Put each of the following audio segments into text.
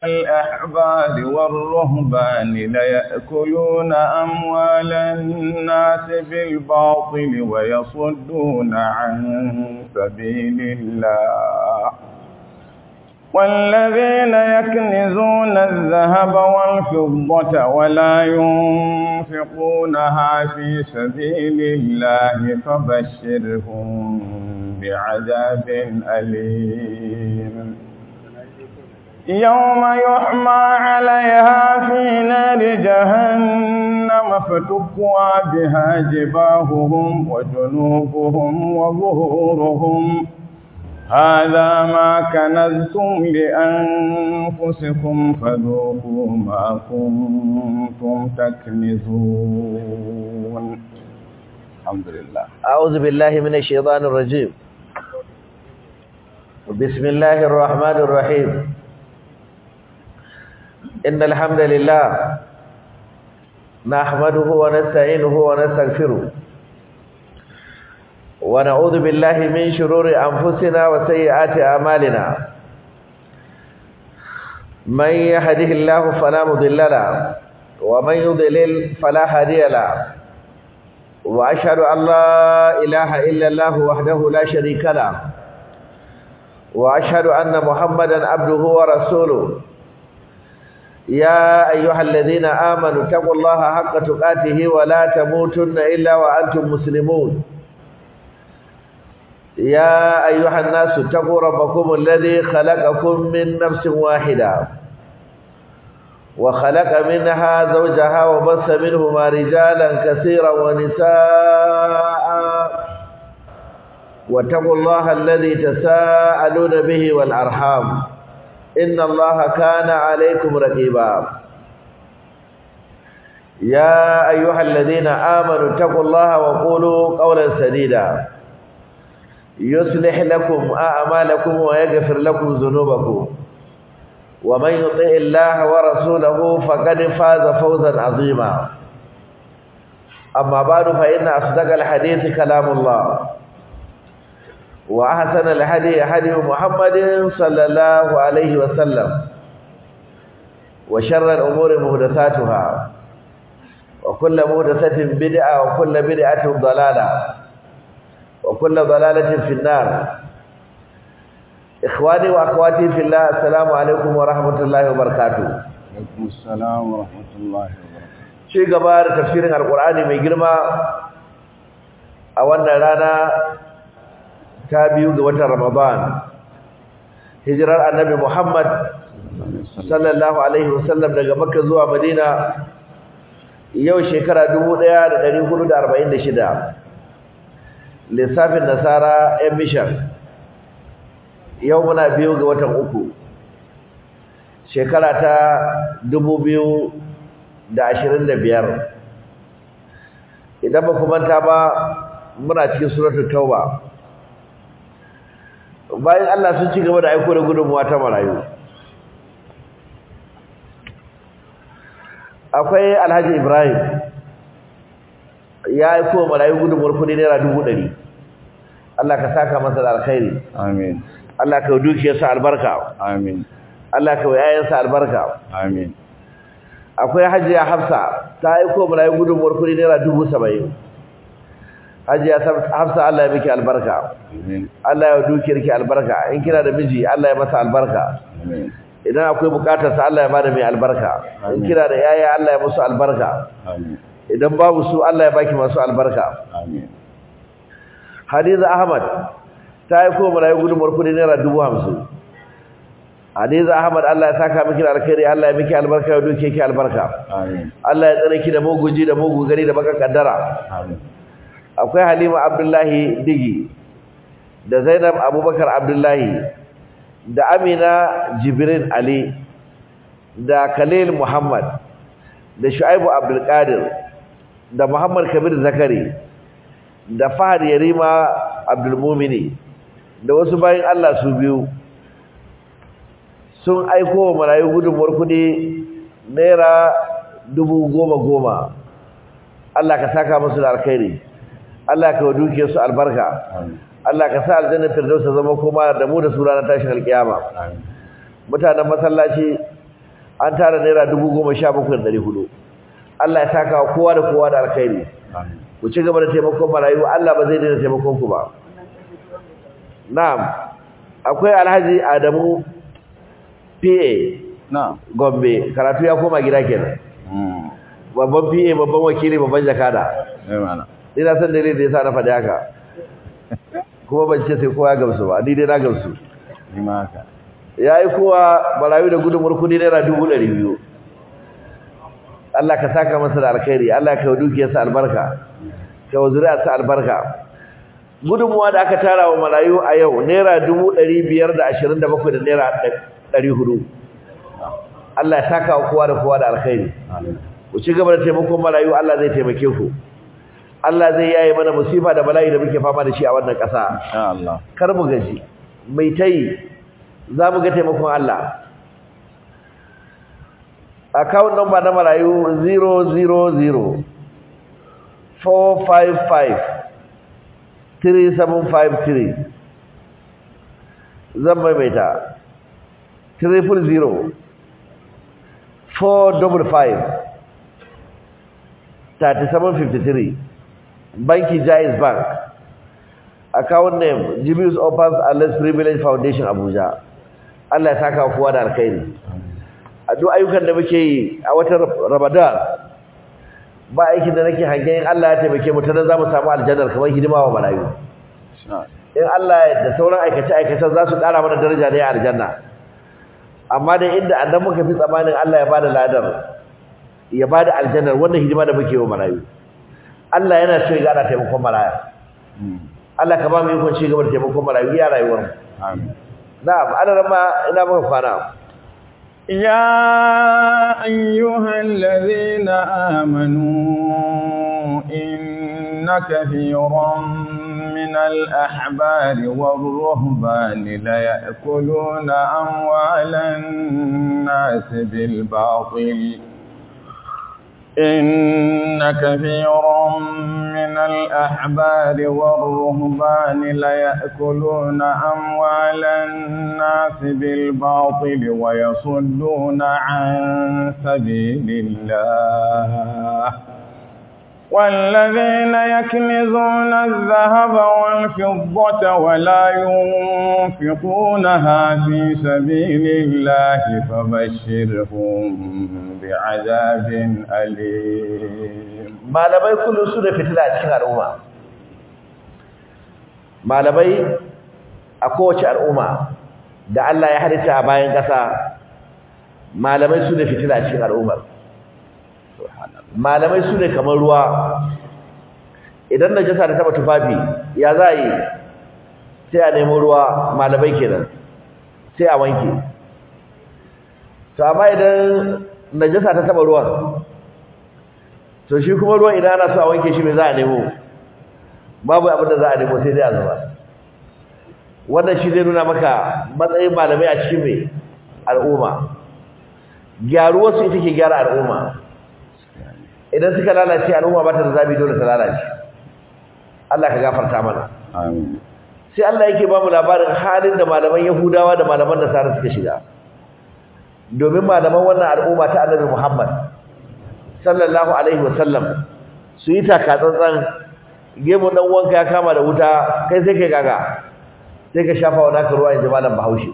الأحبار والرهبان ليأكلون أموال الناس بالباطل ويصدون عن سبيل الله والذين يكنزون الذهب والفضة ولا ينفقونها في سبيل الله فبشرهم بعذاب أليم يوم يحمى عليها في نار جهنم فتكوى بها جباههم وجنوبهم وظهورهم هذا ما كنزتم لأنفسكم فذوقوا ما كنتم تكنزون الحمد لله أعوذ بالله من الشيطان الرجيم بسم الله الرحمن الرحيم إن الحمد لله نحمده ونستعينه ونستغفره ونعوذ بالله من شرور أنفسنا وسيئات أعمالنا من يهده الله فلا مضل له ومن يضلل فلا هادي له وأشهد أن لا إله إلا الله وحده لا شريك له وأشهد أن محمدا عبده ورسوله يا أيها الذين آمنوا اتقوا الله حق تقاته ولا تموتن إلا وأنتم مسلمون يا أيها الناس اتقوا ربكم الذي خلقكم من نفس واحدة وخلق منها زوجها وبث منهما رجالا كثيرا ونساء واتقوا الله الذي تساءلون به والأرحام إن الله كان عليكم رقيبا يا أيها الذين آمنوا اتقوا الله وقولوا قولا سديدا يصلح لكم أعمالكم ويغفر لكم ذنوبكم ومن يطع الله ورسوله فقد فاز فوزا عظيما أما بعد فإن أصدق الحديث كلام الله وأحسن الهدي هدي محمد صلى الله عليه وسلم وشر الأمور محدثاتها وكل محدثة بدعة وكل بدعة ضلالة وكل ضلالة في النار إخواني وأخواتي في الله السلام عليكم ورحمة الله وبركاته عليكم السلام ورحمة الله وبركاته شيء gaba da tafsirin alkur'ani mai girma a wannan rana ta biyu ga watan ramadan hijirar annabi muhammad sallallahu alaihi wasallam daga makka zuwa madina yau shekara 1446 lissafin nasara yan mishan yau muna biyu ga watan uku shekara ta dubu biyu da ashirin da biyar idan ba manta ba muna cikin suratul tauba bayan Allah sun ci gaba da aiko da gudunmuwa ta marayu akwai alhaji ibrahim ya aiko marayu gudunmuwar kudi naira dubu ɗari Allah ka saka masa da alkhairi amin Allah ka dukiyarsa albarka amin Allah ka yayansa albarka amin akwai hajiya hafsa ta aiko marayu gudunmuwar kudi naira dubu saba'in hajiya hafsa Allah ya miki albarka amin Allah ya dukiyarki albarka in kina da miji Allah ya masa albarka amin idan akwai bukatar sa Allah ya bada mai albarka in kina da yaya Allah ya musu albarka amin idan babu su Allah ya baki masu albarka amin Hadiza Ahmad ta yi ko marayu gudunmuwar kudi naira dubu hamsin Hadiza Ahmad Allah ya saka miki da alkhairi Allah ya miki albarka ya duke ki albarka amin Allah ya tsare ki da mugunji da mugu gari da baka kaddara amin akwai Halima Abdullahi Digi da Zainab Abubakar Abdullahi da Amina Jibrin Ali da Khalil Muhammad da Shu'aibu Abdul Qadir da Muhammad Kabir Zakari da Fahad Yarima Abdul Mumini da wasu bayin Allah su biyu sun aiko wa marayu gudunmuwar kudi naira dubu goma goma Allah ka saka musu da alkhairi Allah ka duke su albarka amin Allah ka sa aljanna firdaus ta zama kuma da mu da su ranar tashin alkiyama amin mutanen masallaci an tara naira dubu goma sha bakwai da ɗari hudu Allah ya saka wa kowa da kowa da alkhairi ku ci gaba da taimakon marayu Allah ba zai daina taimakon ku ba na'am akwai alhaji Adamu PA na Gombe karatu ya koma gida kenan babban PA babban wakili babban jakada eh mana ina san dalilin da yasa na faɗi haka kuma ban ce sai kowa ya gamsu ba ni dai na gamsu ni ma haka yayi kowa marayu da gudunmuwar kudi naira dubu ɗari biyu Allah ka saka masa da alkhairi Allah ka yi dukiyarsa albarka ka yi zuriyarsa albarka gudunmuwa da aka tara wa marayu a yau naira dubu ɗari biyar da ashirin da bakwai da naira ɗari hudu Allah ya saka wa kowa da kowa da alkhairi amin ku ci gaba da taimakon marayu Allah zai taimake ku Allah zai yaye mana musifa da bala'i da muke fama da shi a wannan ƙasa insha Allah kar mu gaji mai tayi za mu ga taimakon Allah account number na marayu 000 455 3753 zan maimaita 300 455 3753 banki Jaiz Bank account name Jibius Opens and Less Privilege Foundation Abuja Allah ya saka wa kowa da alkhairi a duk ayyukan da muke yi a watan Ramadan ba aikin da nake hangen Allah ya taimake mu tana zamu samu aljannar kamar hidima wa malayu insha in Allah ya da sauran aikace aikacen za su ƙara mana daraja ne a aljanna amma da inda annan muka fi tsamanin Allah ya bada ladar ya bada aljannar wannan hidima da muke yi wa malayu Allah yana so ya gana taimakon maraya Allah ka ba mu ikon ci gaba da taimakon marayu ya rayuwar mu amin na'am ana rama ina muka kwana يا أيها الذين آمنوا إن كثيرا من الأحبار والرهبان ليأكلون أموال الناس بالباطل إن كثيرا من الأحبار والرهبان ليأكلون أموال الناس بالباطل ويصدون عن سبيل الله والذين يكنزون الذهب والفضة ولا ينفقونها في سبيل الله فبشرهم بعذاب أليم malamai kullum su da fitila a cikin al'umma malamai a kowace al'umma da Allah ya halitta a bayan ƙasa malamai su da fitila a cikin al'ummar malamai su ne kamar ruwa idan najasa ta taba tufafi ya za a yi sai a nemo ruwa malamai kenan sai a wanke to amma idan najasa ta taba ruwan to shi kuma ruwan idan ana so a wanke shi me za a nemo babu abin da za a nemo sai dai a zuba wannan shi zai nuna maka matsayin malamai a cikin mai al'umma gyaruwarsu ita ke gyara al'umma idan suka lalace al'umma ba ta da zabi dole ta lalace Allah ka gafarta mana amin sai Allah yake ba mu labarin halin da malaman Yahudawa da malaman Nasara suka shiga domin malaman wannan al'umma ta Annabi Muhammad sallallahu alaihi wasallam su yi taka tsantsan gemu dan wanka ya kama da wuta kai sai kai gaga sai ka shafa wa naka ruwa inji malam Bahaushe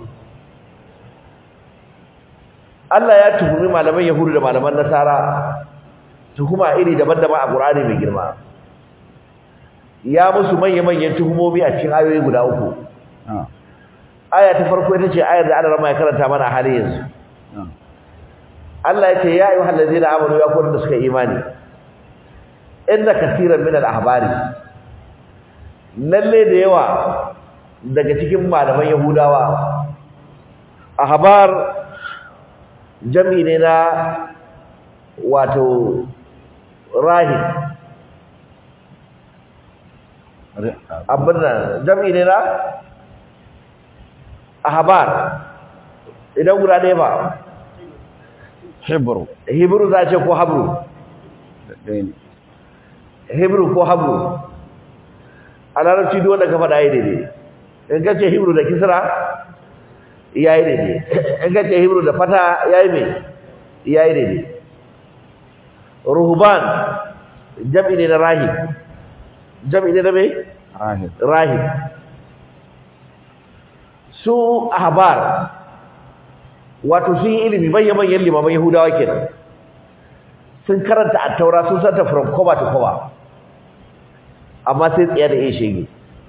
Allah ya tuhumi malaman Yahudu da malaman Nasara tuhuma iri daban-daban a Qur'ani mai girma ya musu manya-manyan tuhumomi a cikin ayoyi guda uku aya ta farko ita ce ayar da Allah rama ya karanta mana a halin yanzu Allah ya ce ya ayyuhal ladzina amanu ya kullun da suka imani inna kaseeran min al-ahbari lalle da yawa daga cikin malaman yahudawa ahbar jami ne na wato rahib abin nan jami ne na ahbar idan guda ɗaya ba hebrew hebrew za a ce ko habru ɗaya ne hebrew ko habru a larabci duk wanda ka faɗa yi daidai in ka ce hebrew da kisra ya yi daidai in ka ce hebrew da fata ya yi mai yayi daidai ruhban jam'i ne na rahib jam'i ne na me rahib rahib su ahbar wato sun yi ilimi manyan manyan limaman yahudawa kenan sun karanta a taura sun santa from cover to cover amma sai tsaye da iya shege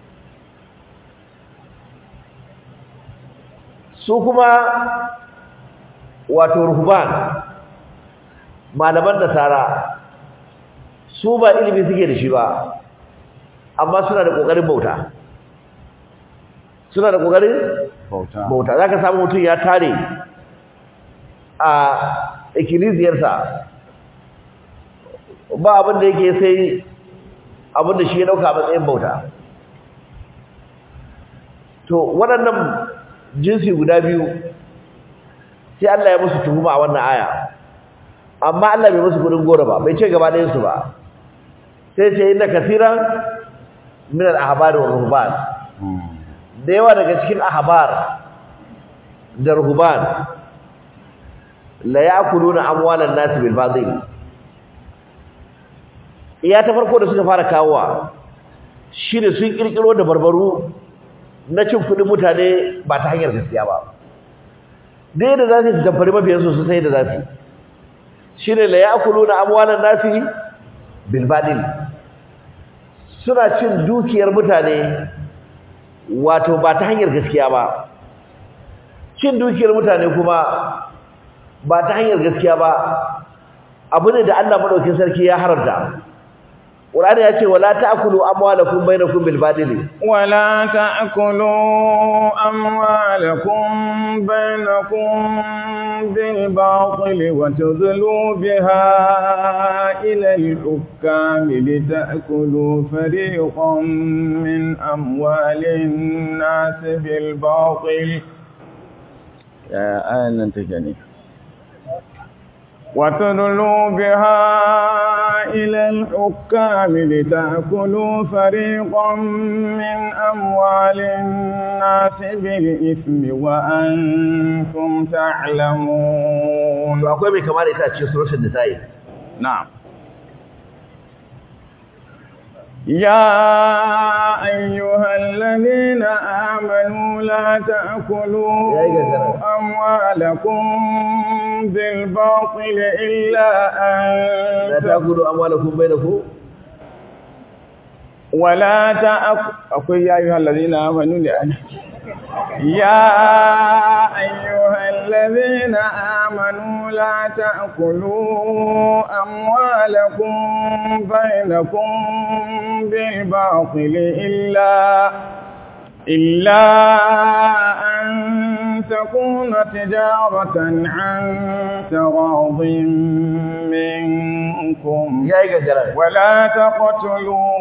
su kuma wato ruhban malaman nasara su ba ilimi suke da shi ba amma suna da kokarin bauta suna da kokarin bauta bauta zaka samu mutum ya tare a ikkilisiyarsa ba abin da yake sai abin da shi ya dauka a matsayin bauta to waɗannan jinsi guda biyu sai Allah ya musu tuhuma a wannan aya amma Allah bai musu gudun gora ba bai ce gaba ɗayan su ba sai ce inna kaseeran min al-ahbar wa ruhban da yawa daga cikin ahbar da ruhban la ya'kuluna amwalan nas bil batil iya ta farko da suka fara kawowa shine sun kirkiro da barbaru na cin kudin mutane ba ta hanyar gaskiya ba dai da za su tamfari mafiyansu su sai da za su shine la ya'kuluna amwalan nas bil batil suna cin dukiyar mutane wato ba ta hanyar gaskiya ba cin dukiyar mutane kuma ba ta hanyar gaskiya ba abu ne da Allah madaukakin sarki ya haramta Qur'ani ya ce wala ta'kulu amwalakum bainakum bil batil ولا تأكلوا أموالكم بينكم بالباطل وتدلوا بها إلى الحكام لتأكلوا فريقا من أموال الناس بالباطل يا آية تجني وتدلوا بها إلى الحكام لتأكلوا فريقا من أموال الناس بالإثم وأنتم تعلمون akwai mai kamar ita a cikin suratul nisa'i نعم يا أيها الذين آمنوا لا تأكلوا يا إيجا جرى. أموالكم بالباطل إلا la أن ta'kulu amwalakum bainakum ولا تأكل أقول يا أيها الذين آمنوا لأن يا أيها الذين آمنوا لا تأكلوا أموالكم بينكم بالباطل إلا إلا أن تكون تجارة عن تراض منكم ya yi gangara ولا تقتلوا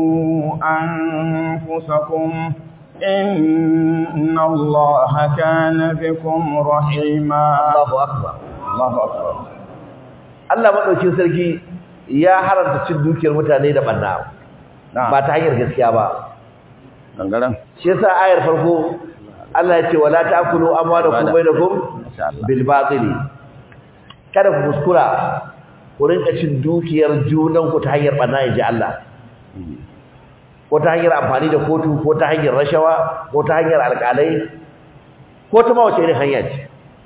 أنفسكم إن الله كان بكم رحيما Allahu akbar الله أكبر Allah madaukin sarki ya haramta cin dukiyar mutane da banna ba نعم ta hanyar gaskiya ba دنگرن shi yasa ayar farko Allah ya ce wala ta'kulu amwalakum bainakum ما شاء الله bil batili kada ku kuskura ku rinka cin dukiyar junan ku ta hanyar banna inji Allah ko ta hanyar amfani da kotu ko ta hanyar rashawa ko ta hanyar alƙalai ko ta ma wace irin hanya ce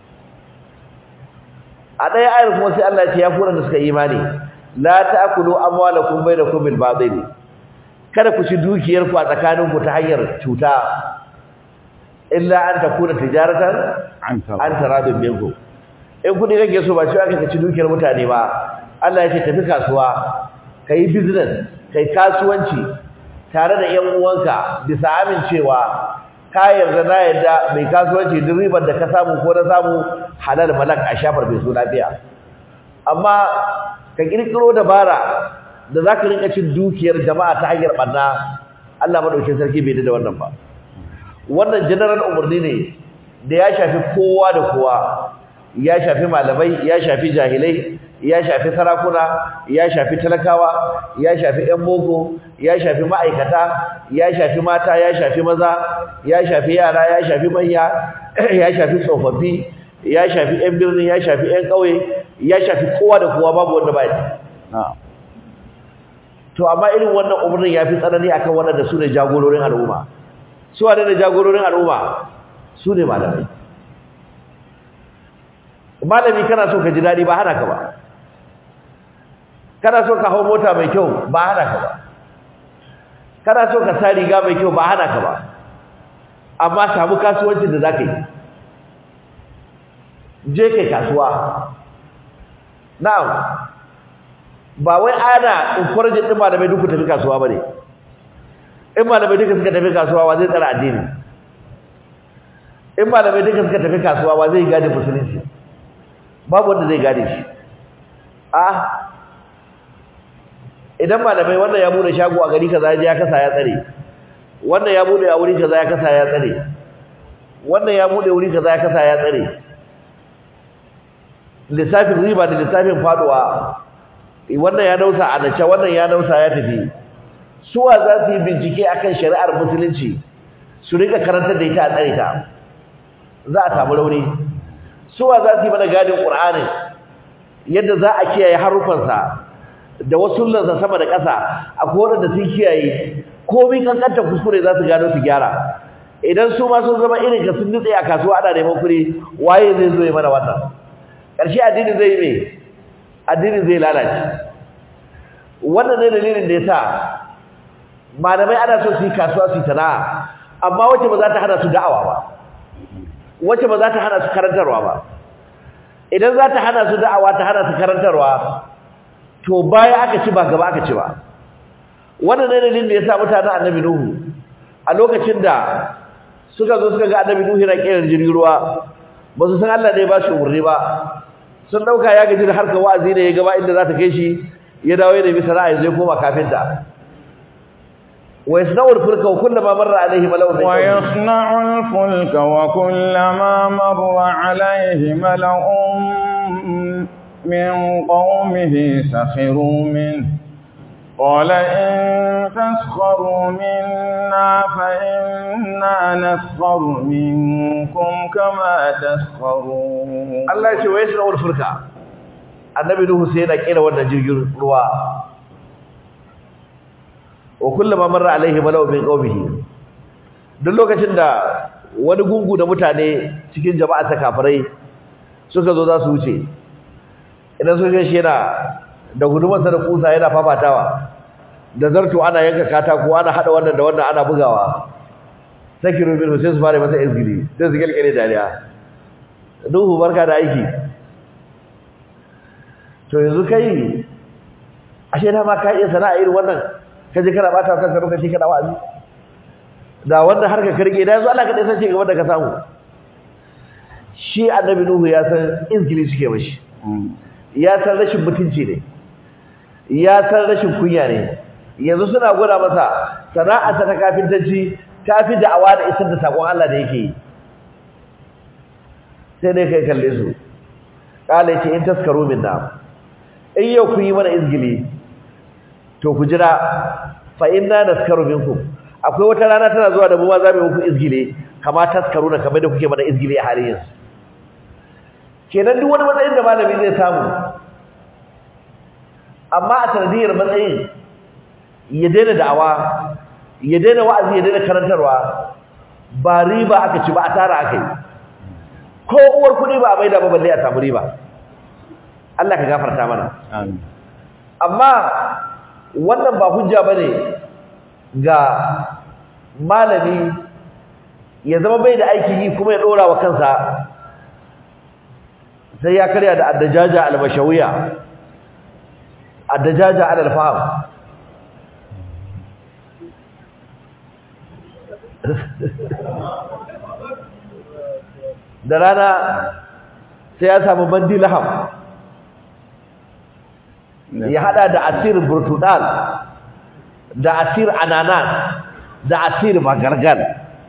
a ɗaya ayar kuma sai Allah ya ce ya kura da suka imani la ta'kulu amwalakum bainakum bil batil kada ku ci dukiyar ku a tsakanin ku ta hanyar cuta illa an takuna tijaratan عن an taradun minkum in kudi kake so ba cewa kake ci dukiyar mutane ba Allah ya ce tafi kasuwa kai business kai kasuwanci tare da ƴan uwanka bisa amincewa ka yarda na yarda mai kasuwanci duk ribar da ka samu ko na samu halal malak a shafar bai so lafiya amma ka kirkiro dabara da zaka rinka cin dukiyar jama'a ta hanyar barna Allah madaukakin sarki bai da wannan ba wannan general umarni ne da ya shafi kowa da kowa ya shafi malamai ya shafi jahilai ya shafi sarakuna ya shafi talakawa ya shafi ƴan boko ya shafi ma'aikata ya shafi mata ya shafi maza ya shafi yara ya shafi manya ya shafi tsofaffi ya shafi ƴan birni ya shafi ƴan ƙauye ya shafi kowa da kowa babu wanda bai to amma irin wannan umarnin ya fi tsanani akan waɗanda su ne jagororin al'umma su wane ne jagororin al'umma su ne malamai malami kana so ka ji daɗi ba hana ka ba kana so ka hau mota mai kyau ba hana ka ba kana so ka sa riga mai kyau ba hana ka ba amma samu kasuwancin da za ka yi je kai kasuwa na'am ba wai ana encourage din malamai duk ku tafi kasuwa bane in malamai duka suka tafi kasuwa wa zai tsara addini in malamai duka suka tafi kasuwa wa zai gane musulunci babu wanda zai gane shi ah idan malamai wannan ya bude shago a gari kaza ya kasa ya tsare wannan ya bude a wuri kaza ya kasa ya tsare wannan ya bude wuri kaza ya kasa ya tsare lissafin riba da lissafin faduwa wannan ya dausa a nace wannan ya dausa ya tafi suwa za su yi bincike akan shari'ar musulunci su rika karantar da ita a tsare ta za a samu rauni suwa za su yi mana gadin qur'ani yadda za a kiyaye harufansa da wasullansa sama da ƙasa akwai wanda sun kiyaye komai kankanta kuskure za su gano su gyara idan su ma sun zama irin ka sun nutse a kasuwa ana neman kuɗi waye zai zo ya mana wannan ƙarshe addini zai yi me addini zai lalace wannan ne dalilin da yasa malamai ana so su yi kasuwa su yi sana'a amma wacce ba za ta hana su da'awa ba wacce ba za ta hana su karantarwa ba idan za ta hana su da'awa ta hana su karantarwa to baya aka ci ba gaba aka ci ba wannan ne dalilin da yasa mutanen annabi nuhu a lokacin da suka zo suka ga annabi nuhu yana kiran jirgin ruwa ba su san Allah ne ba shi umarni ba sun dauka ya gaji da harkar wa'azi ne ya gaba inda za ta kai shi ya dawo ya nemi sana'a zai koma kafinta wa yasna'u al-fulka wa kullama marra alayhi mala'un min wa yasna'u al-fulka wa kullama marra alayhi mala'un min qaumihi sakhiru minhu قال إن تسخروا منا فإنا نسخر منكم كما تسخرون الله يشوف ويسنا والفرقة النبي نوح سينا كينا وانا جرجر روا وكلما مر عليه ملأ من قومه duk lokacin da wani gungu da mutane cikin jama'a ta kafirai suka zo za su wuce idan sun shi yana da gudumarsa da kusa yana fafatawa da zarto ana yanka katako ana hada wannan da wannan ana bugawa sakiru bin sai su fara masa izgili sai su kelkele dariya duhu barka da aiki to yanzu kai ashe da ma ka iya sana'a irin wannan ka je kana bata kanka lokaci kana wa'azi da wannan harka karge da yanzu Allah ka dai sace gaba da ka samu shi annabi nuhu ya san izgili suke mashi ya san rashin mutunci ne ya san rashin kunya ne yanzu suna gwada masa sana'arsa ta kafintanci ta fi da'awa da isar da sakon Allah da yake yi sai dai kai kalle su kala yace in taskaru minna in yau ku yi mana izgili to ku jira fa inna naskaru minkum akwai wata rana tana zuwa da mu ma za mu muku izgili kama taskaru na kamar da kuke mana izgili a halin yanzu kenan duk wani matsayin da malami zai samu amma a sanadiyar matsayin ya daina da'awa ya daina wa'azi ya daina karantarwa ba riba aka ci ba a tara aka yi ko uwar kuɗi ba a maida ba balle a samu riba Allah ka gafarta mana amma wannan ba hujja bane ga malami ya zama bai da aiki yi kuma ya ɗora wa kansa sai ya karya da addajaja al-bashawiya addajaja al-faham da rana sai ya samu bandi laham ya hada da asir burtudal da asir ananas da asir magargal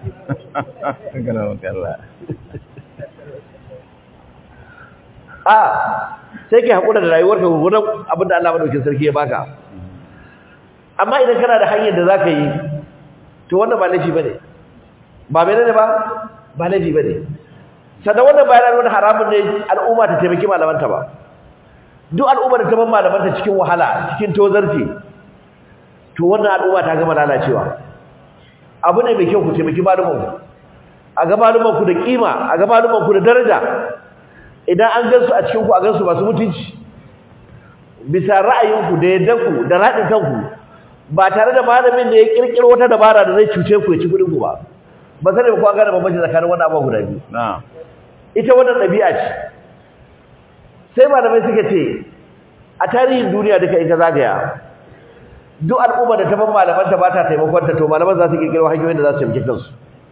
a sai kai hakura da rayuwarka gurgurdan abinda Allah madaukakin sarki ya baka amma idan kana da hanyar da zaka yi to wannan ba laifi bane ba menene ba ba laifi bane sannan wannan bayanan wani haramun ne al'umma ta taimaki malamanta ba duk al'umma da ta ban malamanta cikin wahala cikin tozarci to wannan al'umma ta gama lalacewa abu ne mai kyau ku taimaki malumanku a ga malumanku da kima a ga malumanku da daraja idan an gansu a cikin ku a gansu masu mutunci bisa ra'ayinku da yaddanku da raɗin kanku ba tare da malamin da ya kirkiro wata dabara da zai cuce ku ya ci kuɗin ku ba ba sai ba ku an gane bambanci tsakanin wannan abubuwa guda biyu na'am ita wannan ɗabi'a ce sai malamai suka ce a tarihin duniya duka in ka zagaya duk al'umma da ta ban malamanta ba ta taimakon ta to malaman za su kirkiro hanyoyin da za su taimake kansu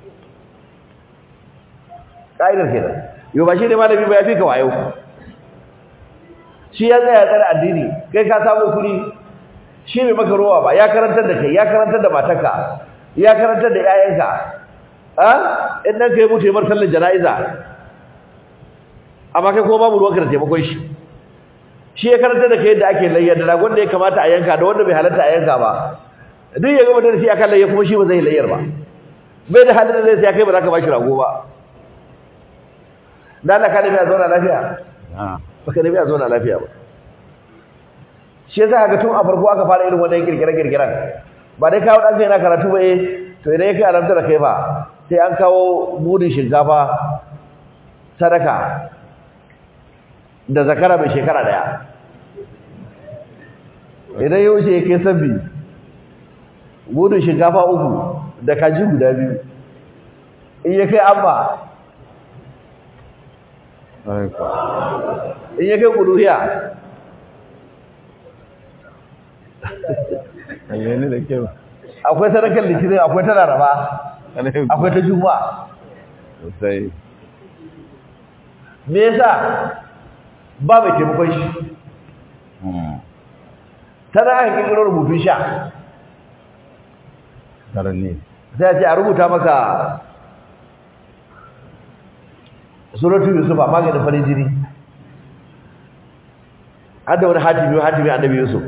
ƙa'idar kenan yau ba shi ne malami ba ya fi ka wayo shi ya tsaya tsare addini kai ka samu kuɗi shi bai maka rowa ba ya karantar da kai ya karantar da matarka ya karantar da 'ya'yanka a in nan kai mutu ya bar sallar jana'iza amma kai kuma babu ruwanka da taimakon shi shi ya karanta da kai yadda ake layya da ragon da ya kamata a yanka da wanda bai halatta a yanka ba duk ya gama da shi akan layya kuma shi ba zai layyar ba bai da halin da zai sai kai ba za ka bashi rago ba dan Allah ka da a zauna lafiya na'am ba ka da a zauna lafiya ba shi yasa ga tun a farko aka fara irin wannan kirkire kirkiren ba dai kawo dan kai na karatu ba eh to idan ya kai alamta da kai ba sai an kawo mudin shinkafa sadaka da zakara mai shekara daya idan ya wuce ya kai sabbi gudun shinkafa uku da kaji guda biyu in ya kai amma in ya kai kuduhiya ayyani da kyau akwai sadakar litinin akwai ta laraba akwai ta juma'a sosai me yasa ba mai taimakon shi tana aka kirkiro rubutun sha karni sai a ce a rubuta maka suratu yusuf a maganin farin jini har da wani hatimi hatimi annabi yusuf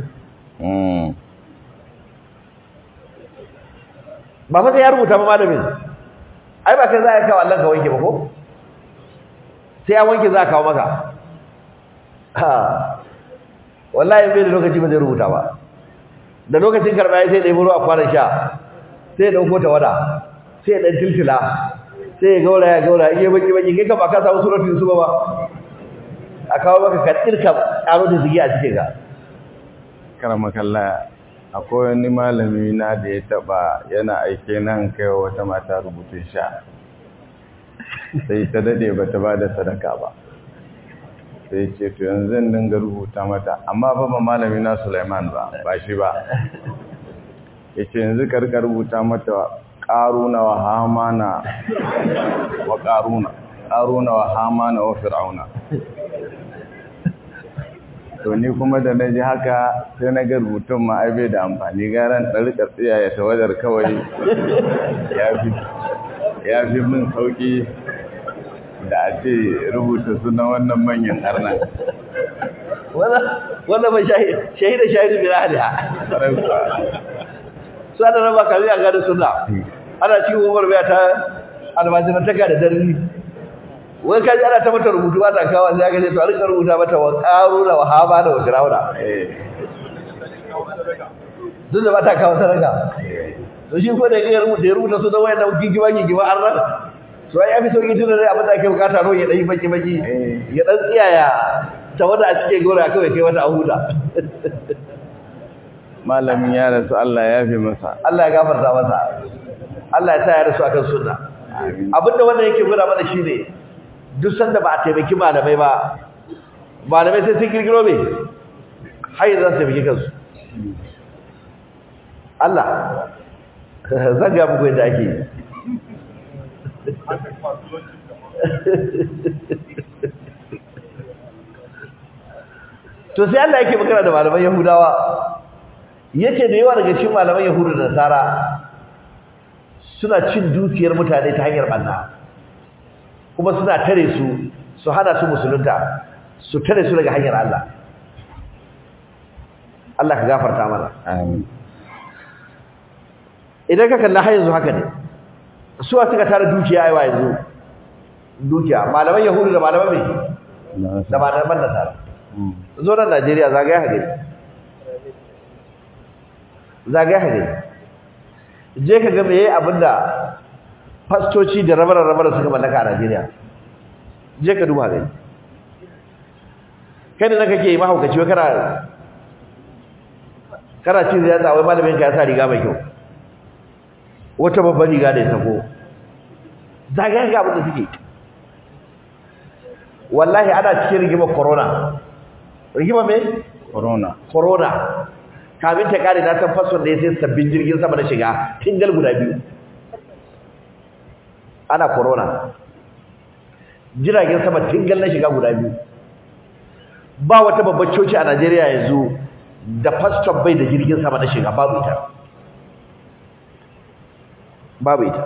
ba fa sai ya rubuta ba malamin ai ba kai za a kawo Allah ka wanke ba ko sai ya wanke za a kawo maka ha wallahi bai da lokaci ba zai rubuta ba da lokacin karɓa sai da ruwa a kwanan sha sai ya dauko ta wada sai ya dan tiltila sai ya gaura ya gaura iya baki baki kai ka ba ka samu suratul yusuf ba a kawo maka ka tsirka karo da zigi a cikin ka karama kalla akwai wani malami na da ya taba yana aike nan kai wata mata rubutun sha sai ta dade bata ba da sadaka ba sai ce to yanzu zan dinga rubuta mata amma fa ba malami na Sulaiman ba ba shi ba yace yanzu karka rubuta mata qaruna wa hamana wa qaruna qaruna wa hamana wa fir'auna to ni kuma da naji haka sai na ga rubutun ma ai bai da amfani garan ɗarika tsiya ya tawadar kawai ya fi ya fi min sauki da a ce rubuta sunan wannan manyan arnan wannan ba shahida shahidu bin ahliha su ana raba kami a gada suna ana cikin umar biya ta almajirantaka da darni wani kaji ana ta mata rubutu ba ta kawo sai aka ce to a rika rubuta mata wa ƙaruna wa hama da wa firawuna duk da ba ta kawo sadaka to shi ko da ya rubuta ya rubuta su da wayan da gigima gigima an ran to ai yafi sauki tun da zai abin da ake bukata ro ya dai baki baki ya dan tsiyaya ta wanda a cike gora kawai kai wata ahuda malamin ya rasu Allah ya fi masa Allah ya gafarta masa Allah ya sa ya rasu akan sunna abinda wannan yake gura mana shine duk sanda ba a taimaki malamai ba malamai sai sun kirkiro me har za su taimaki kansu Allah zan ga muku yadda ake yi to sai Allah yake magana da malaman Yahudawa yace da yawa daga cikin malaman Yahudu da Nasara suna cin dukiyar mutane ta hanyar banna kuma suna tare su su hana su musulunta su tare su daga hanyar Allah Allah ka gafarta mana amin idan ka kalla har yanzu haka ne suwa suka tara dukiya aiwa yanzu dukiya malaman yahudu da malaman mai da malaman nasara zo nan Najeriya zagaya hagari zagaya hagari je ka ga meye abinda fastoci da rabar-rabar suka mallaka a Najeriya je ka duba gani kai da kake yi mahaukaci wai kana kana cin ziyarta wai malamin ka ya sa riga mai kyau wata babban riga da ya sako zagaya ga abin da suke wallahi ana cikin rigimar corona rigima me corona corona kamin ta kare na san fason da ya sai sabbin jirgin sama na shiga tingal guda biyu ana corona jiragen sama tingal na shiga guda biyu ba wata babbar coci a Najeriya yanzu da pastor bai da jirgin sama na shiga babu ita babu ita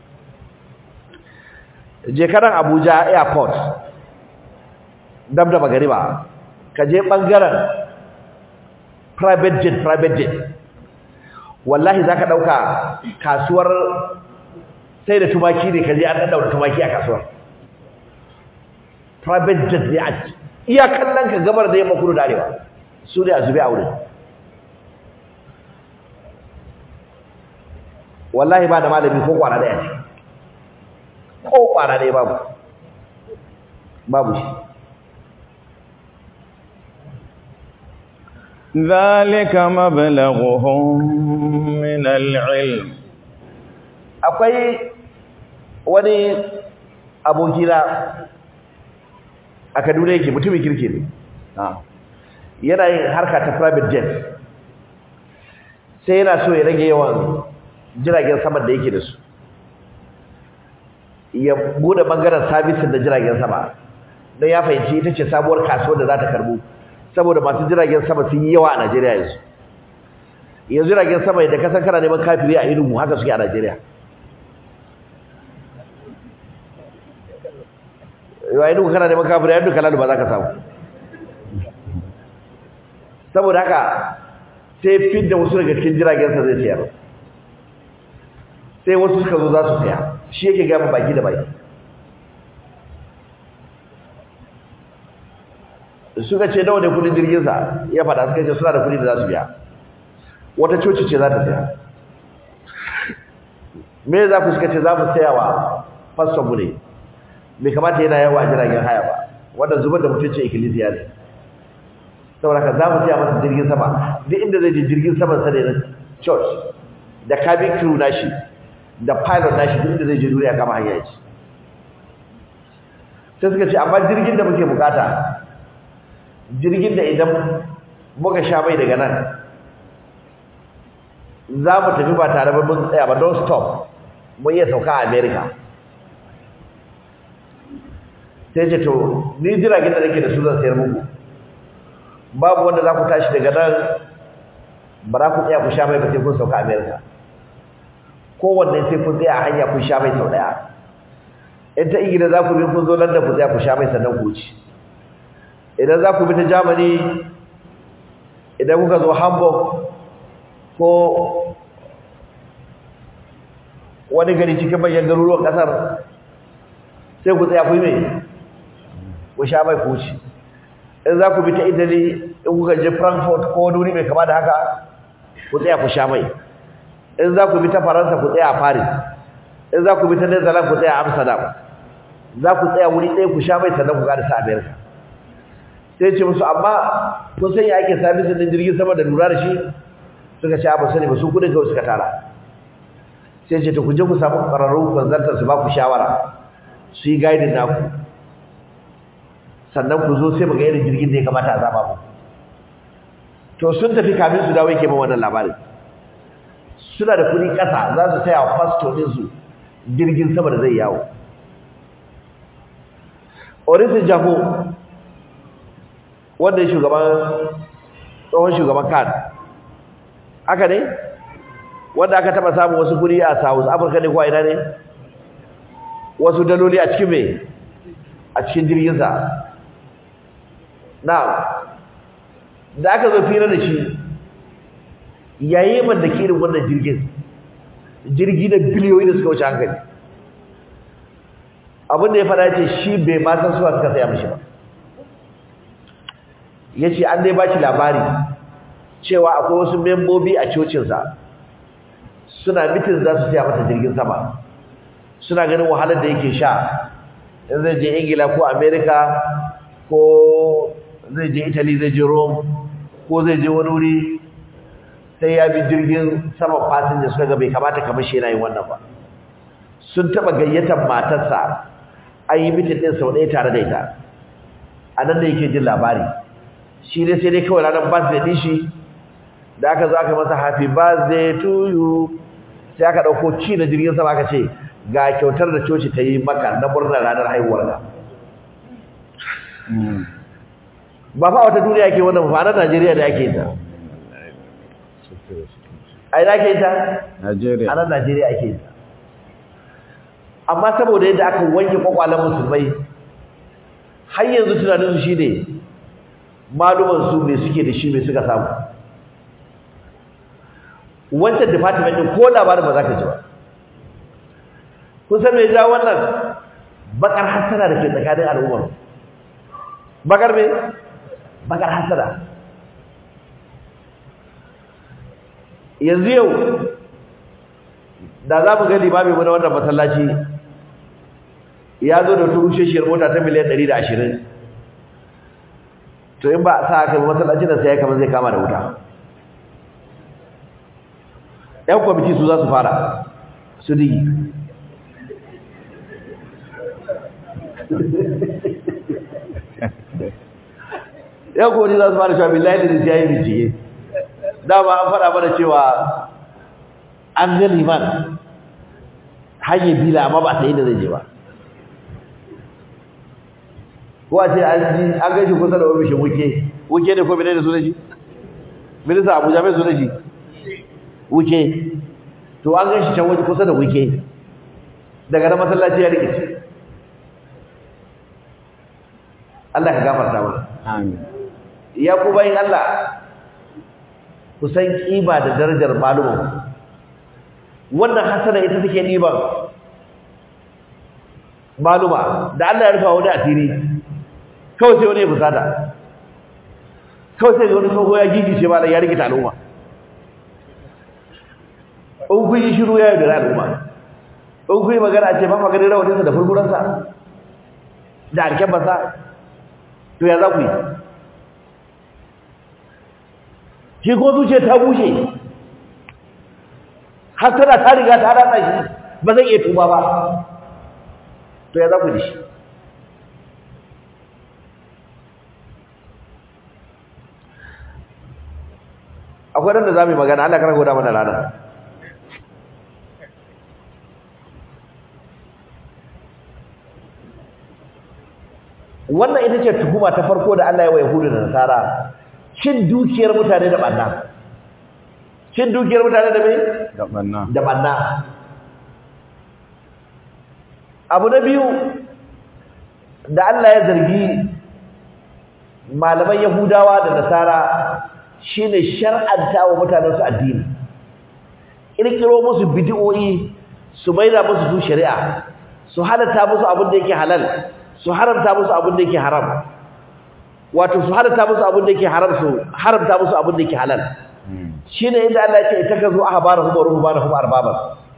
je karan Abuja airport dab da magariba ka je bangaren private jet private jet wallahi zaka dauka kasuwar sai da tumaki ne kaje an daura tumaki a kasuwar private jet ne a iya kallon ka gabar da yamma kudu da arewa su ne a zube a wurin wallahi ba da malami ko kwana daya ce ko kwana daya babu babu shi ذلك مبلغهم من العلم akwai wani abokina a Kaduna yake mutumin kirki ne yana yin harka ta private jet sai yana so ya rage yawan jiragen sama da yake da su ya bude bangaren sabisin da jiragen sama don ya fahimci ita ce sabuwar kasuwar da za ta karbu saboda masu jiragen sama sun yi yawa a Najeriya yanzu yanzu jiragen sama da kasan kana neman kafiri a irinmu haka suke a Najeriya yawa irinmu kana neman kafiri a yadda kalalu ba za ka samu saboda haka sai fit da wasu daga cikin jiragensa zai sayar sai wasu suka zo za su saya shi yake gama baki da baki suka ce nawa ne kudin jirginsa ya faɗa suka ce suna da kudi da za su biya wata coci ce za ta saya me za ku suka ce za mu saya wa faston mu ne bai kamata yana yawa a jiragen haya ba wanda zubar da mutunci ikkilisiya ne saboda ka za mu saya masa jirgin sama duk inda zai je jirgin saman sa ne na church da cabin crew nashi da pilot nashi duk inda zai je duniya kama hanya ce sai suka ce amma jirgin da muke bukata jirgin da idan muka sha mai daga nan za mu tafi ba tare ba mun tsaya ba don stop mun iya sauka a america sai ce to ni jiragen da nake da su zan sayar muku babu wanda za ku tashi daga nan ba za ku tsaya ku sha mai ba sai kun sauka america kowanne sai kun tsaya a hanya kun sha mai sau daya in ta ingila za ku bi kun zo london ku tsaya ku sha mai sannan ku wuce idan za ku bi ta germany idan kuka zo hamburg ko wani gari cikin manyan garuruwan kasar sai ku tsaya ku yi mai ku sha mai kuci in za ku bi ta italy in kuka je frankfurt ko wani wuri mai kama da haka ku tsaya ku sha mai in za ku bi ta faransa ku tsaya a paris in za ku bi ta netherlands ku tsaya a amsterdam za ku tsaya wuri ɗaya ku sha mai sannan ku gada sa america sai ce musu amma kun san ya ake sabisin din jirgin sama da lura da shi suka ce ba sani ba su kudin kawai suka tara sai ce to ku je ku samu ƙwararru kwanzantar su ba ku shawara su yi gaidin naku sannan ku zo sai mu ga irin jirgin da ya kamata a zaba mu to sun tafi kamin su dawo yake min wannan labarin suna da kuɗi ƙasa za su saya wa fasto ɗinsu jirgin sama da zai yawo Orisi Jago wanda ya shugaban tsohon shugaban kan haka ne wanda aka taba samun wasu kudi a South Africa ne ko ina ne wasu daloli a cikin me a cikin jirgin sa na da aka zo fira da shi yayi man da kirin wannan jirgin jirgi da biliyoyi da suka wuce hankali abin da ya fada ce shi bai ma san suwa suka saya mishi ba yace an dai bashi labari cewa akwai wasu membobi a cocinsa suna mitin za su siya masa jirgin sama suna ganin wahalar da yake sha in zai je ingila ko america ko zai je italy zai je rome ko zai je wani wuri sai ya bi jirgin sama fasinja suka ga bai kamata kamar shi yana yin wannan ba sun taba gayyatar matarsa an yi mitin din sau ɗaya tare da ita a nan da yake jin labari shi ne sai dai kawai ranar birthday din shi da aka zo aka masa happy birthday to you sai aka ɗauko ci na jirgin sama aka ce ga kyautar da coci ta yi maka na murnar ranar haihuwar ka ba fa wata duniya ke wannan ba na Najeriya da ake ta ai da ake ta Najeriya a nan Najeriya ake ta amma saboda yadda aka wanke kwakwalen musulmai har yanzu tunanin su shine maluman su me suke da shi me suka samu wancan department din ko labarin ba za ka ji ba kun san me ja wannan bakar hasara da ke tsakanin al'ummar bakar me bakar hasara yanzu yau da za mu ga limami mu na wannan masallaci ya zo da turusheshiyar mota ta miliyan 120 to in ba sa aka yi masallacin da sai ya kama zai kama da wuta ‘yan kwamiti su za su fara su digi ‘yan kwamiti za su fara shafi laifin da siya yi bincike dama an faɗa mana cewa an ga liman hanyar bila amma ba ta yi da zai je ba ko a ce an gashi kusa da ofishin wuke wuke ne ko bane da su da shi minista abuja mai su da shi wuke to an gan shi can waje kusa da wuke daga na masallaci ya rikice Allah ka gafarta mana amin ya ku bayin Allah ku san kima da darajar malumin wannan hasana ita take diban maluma da Allah ya rufa wani asiri kawai sai wani ya fusata kawai sai wani tsoho ya gigice ba da ya rikita al'umma in kun yi shiru ya yi da al'umma in kun yi magana ce ba maganin rawatinsa da furfuransa da alkyabarsa to ya za ku yi shi ko zuciya ta bushe har tana ta riga ta ratsa shi ba zai iya tuba ba to ya za ku yi shi akwai ran da za mu yi magana Allah kar goda mana rana wannan ita ce tuhuma ta farko da Allah ya wa Yahudu da Nasara cin dukiyar mutane da banna cin dukiyar mutane da me da banna da banna abu na biyu da Allah ya zargi malaman Yahudawa da Nasara shine shar'anta wa mutanen su addini kirkiro musu bid'o'i su maida musu su shari'a su halatta musu abin da yake halal su haramta musu abin da yake haram wato su halatta musu abin da yake haram su haramta musu abin da yake halal shine inda Allah ya ce itakazu ahbarahum wa ruhbanahum arbaban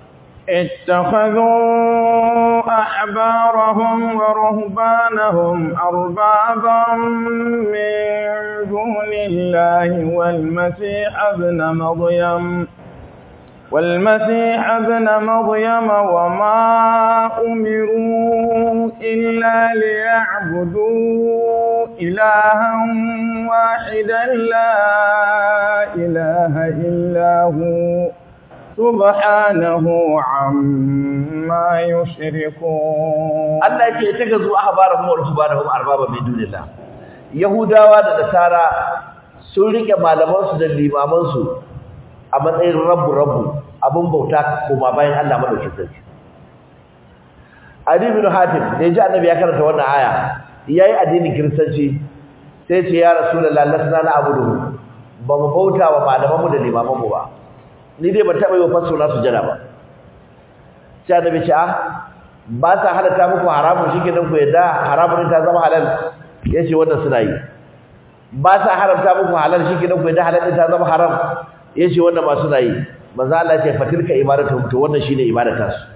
اتخذوا أحبارهم ورهبانهم أربابا من دون الله والمسيح ابن مريم والمسيح ابن مريم وما أمروا إلا ليعبدوا إلها واحدا لا إله إلا هو سبحانه عما يشركون Allah yake ta gazu ahbarahum wa ruhbanahum arbaba min dunillah yahudawa da nasara sun rike malaman su da limaman su a matsayin rabbu rabbu abun bauta kuma bayan Allah madaukakin sarki Ali bin Hatim da ji annabi ya karanta wannan aya yayi addinin kiristanci sai ce ya rasulullahi lasna na abudu ba mu bauta wa malaman mu da limaman mu ba ni dai ban taɓa yi wa fasso na sujada ba sai annabi ce ah ba sa halatta muku haramun shi kenan ku yadda haramun ta zama halal yace wannan suna yi ba sa haramta muku halal shi kenan ku da halal din ta zama haram yace wannan ma suna yi manzo Allah ya ce fatilka ibadatu to wannan shine ibadata su